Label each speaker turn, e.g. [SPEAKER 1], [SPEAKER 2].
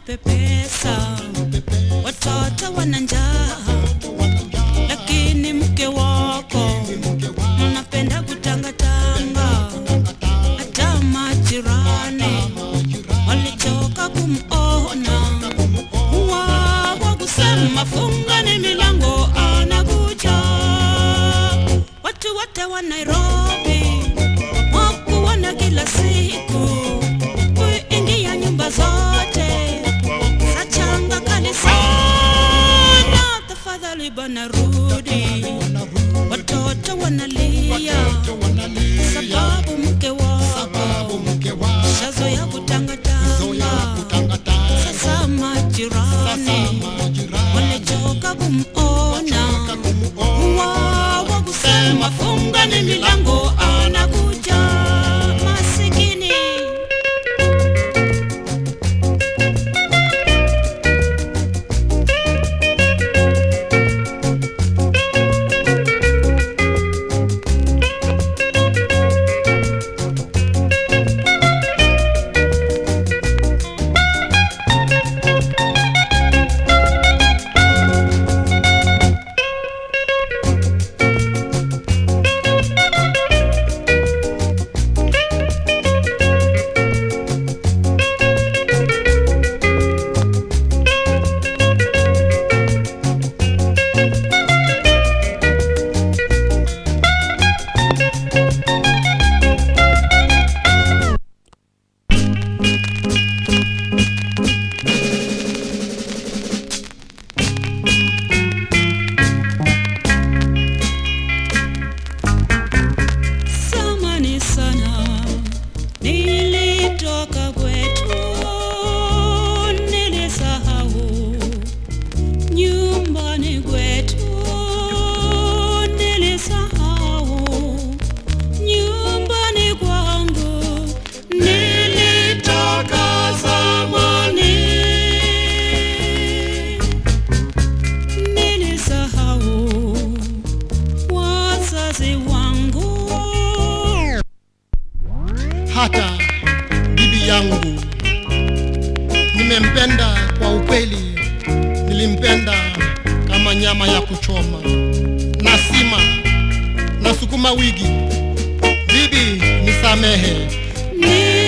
[SPEAKER 1] unapepesa, watoto wana njaa, lakini mke wako mnapenda kutangatanga. Hata majirani walichoka kumona, wawa kusema fungani milango, anakuja. Watu wote wa Nairobi wakuona kila siku kuingia nyumba zote sachanga kali sana, tafadhali bana rudi. Watoto wanalia sababu mke wako shazo ya kutangatanga. Sasa majirani walichoka kumona, wawa kusema fungani milango, anakuja masikini. Zamani sana nilitoka kwetu, nilisahau nyumbani kwetu, nilisahau nyumbani kwangu, nilitoka zamani, nilisahau wazazi wangu.
[SPEAKER 2] hata bibi yangu nimempenda kwa ukweli, nilimpenda kama nyama ya kuchoma na sima na sukuma wiki. Bibi nisamehe,
[SPEAKER 1] Ni